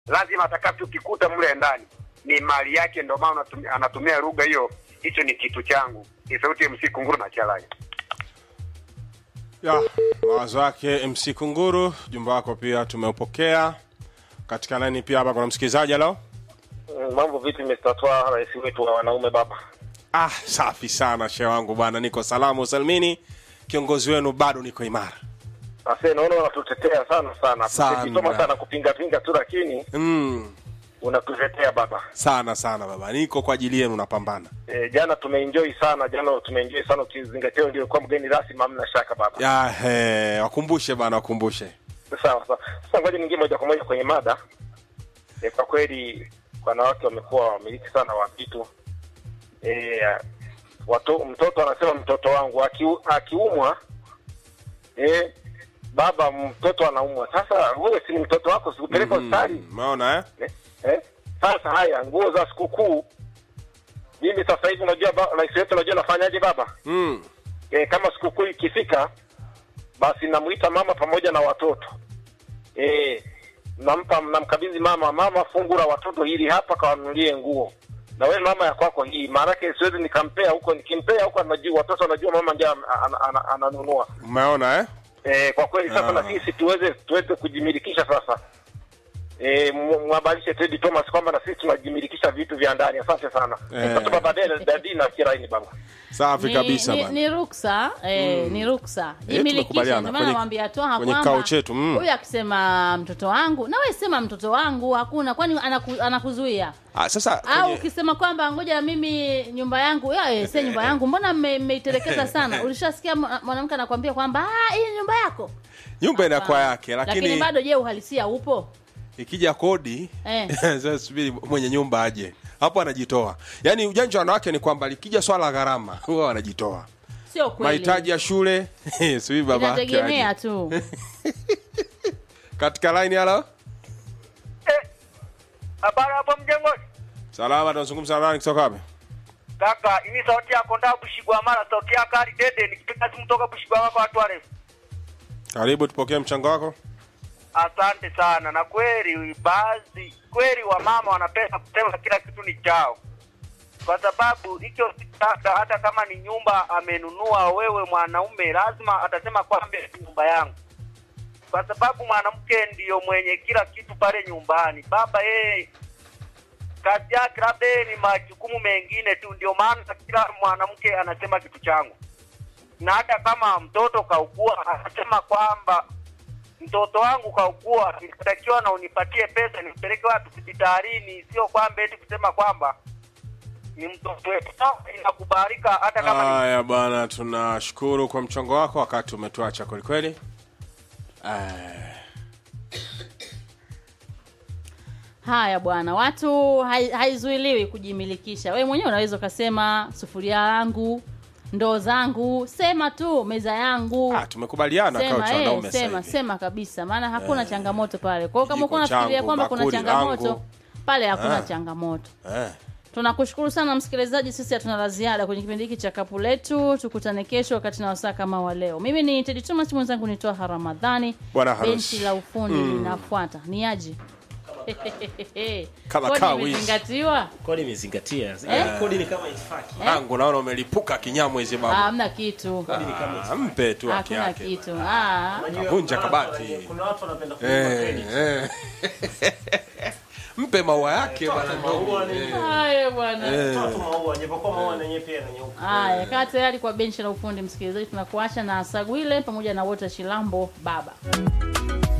lazima atakachokikuta mle ndani ni mali yake, ndio maana anatumia- anatumia lugha hiyo, hicho ni kitu changu. Ni sauti ya MC Kunguru na Chalanya. ya mawazo yake MC Kunguru. Jumba wako pia tumeupokea katika laini. Pia hapa kuna msikilizaji halo. Mambo vipi Mr. Twa, rais wetu wa wanaume baba? Ah, safi sana shehe wangu bwana, niko salamu salmini. Kiongozi wenu bado niko imara. Ase naona unatutetea sana sana. Sana. Tukisoma sana kupinga pinga tu lakini Mm, unatutetea baba. sana sana baba, niko kwa ajili yenu, napambana. E, jana tumeenjoy sana, jana tumeenjoy sana ukizingatia ndio kwa mgeni rasmi, hamna shaka baba. Ya, he, wakumbushe bana, wakumbushe. Sawa sawa. Sasa ngoja ningie moja kwa moja kwenye mada. E, kwa kweli wanawake wamekuwa wamiliki sana wa vitu. E, watu, mtoto anasema mtoto wangu akiu, akiumwa e, baba mtoto anaumwa. Sasa wewe si ni mtoto wako, sikupeleka hospitali Mm, Umeona eh? eh? eh? Sasa haya nguo za sikukuu, mimi sasa hivi unajua ba- rais wetu unajua nafanyaje baba Mm. e, kama sikukuu ikifika basi namuita mama pamoja na watoto e, nampa namkabidhi mama mama fungu la watoto hili hapa kawanunulie nguo na wewe mama ya kwako hii maanake siwezi nikampea huko nikimpea huko anajua watoto anajua mama ndio ana- ana- ana- ananunua Umeona eh? e, kwa kweli sasa Ah. na sisi tuweze tuweze kujimilikisha sasa e, mwabalishe Teddy Thomas kwamba na sisi tunajimilikisha vitu vya ndani asante sana Eh. sasa baba dada dadi na kiraini baba Safi ni, kabisa ni, bana. ni ruksa eh, ni ruksa jimilikishe. tumekubaliana. Ndio maana Kwenye- namwambia Twaha kwenye kwamba kikao chetu, mm. huyu akisema mtoto wangu, na wewe sema mtoto wangu, hakuna kwani anaku, anakuzuia Ah, sasa au kwenye- ukisema kwamba ngoja na mimi nyumba yangu ya eh, si nyumba yangu, mbona mme- mmeitelekeza sana? Ulishasikia mwa- mwanamke anakwambia kwamba ah, hii ni nyumba yako, nyumba inakuwa Hapana. yake, lakini lakini bado je, uhalisia upo? ikija kodi Eh. sasa subiri mwenye nyumba aje hapo, anajitoa. Yaani ujanja wa wanawake ni kwamba likija swala la gharama huwa wanajitoa, Sio kweli, mahitaji ya shule subiri baba yake inategemea aje. tu. Katika line halo, Habari hapo mjengoni salama, tunazungumza na nani kutoka wapi? kaka, ini sauti yako nda Bushigwamala, sauti yako hadi dede, nikipiga simu toka Bushigwamala kwa watu warefu. Karibu, tupokee mchango wako. Asante sana. Na kweli baadhi kweli wamama wanapenda kusema kila kitu ni chao, kwa sababu hicho hata, hata kama ni nyumba amenunua, wewe mwanaume lazima atasema kwamba ni nyumba yangu, kwa sababu mwanamke ndiyo mwenye kila kitu pale nyumbani. Baba yeye kazi yake labda yeye ni majukumu mengine tu, ndio maana kila mwanamke anasema kitu changu, na hata kama mtoto kaugua anasema kwamba mtoto wangu kaugua, nitatakiwa na unipatie pesa nimpeleke watu hospitalini, sio kwamba eti kusema kwamba ni mtoto wetu. Sawa, Inakubalika hata kama ni Haya bwana, tunashukuru kwa mchango wako, wakati umetuacha kwelikweli. Eh, Haya bwana, watu hai- haizuiliwi kujimilikisha. Wewe mwenyewe unaweza ukasema sufuria yangu, ndoo zangu, sema tu meza yangu. ah, tumekubaliana kwa Sema, wanaume eh, sasa sema, hivi. sema kabisa, maana hakuna changamoto pale. Kwa hiyo kama Kijiko uko unafikiria changu, kwamba kuna bakuli changamoto langu. pale, hakuna Ah. changamoto. Eh. Tunakushukuru sana msikilizaji, sisi hatuna la ziada kwenye kipindi hiki cha kapu letu. Tukutane kesho wakati na wasaa kama wa leo. Mimi ni Teddy Thomas, mwenzangu ni Toha Ramadhani. Bwana harusi. Benchi la ufundi linafuata. Ni aje? Kama Kodi kawi. imezingatiwa? kodi imezingatia Eh? kodi ni kama itifaki Tangu naona umelipuka kinyamwezi Ah, baba. Hamna kitu, Ah, mpe tu haki hakuna yake. kitu. Ah. Unajua, Vunja kuna- kabati. kuna watu wanapenda kulipa Eh, credit. eh. Mpe maua yake bwana maua ndogo. ni- Eh. Haya bwana. Toa tu maua japokuwa maua na yenyewe pia yananyeuka. Haya, kaa tayari kwa benchi la ufundi msikilizaji, tunakuacha na Sagwile pamoja na Wota Shilambo baba.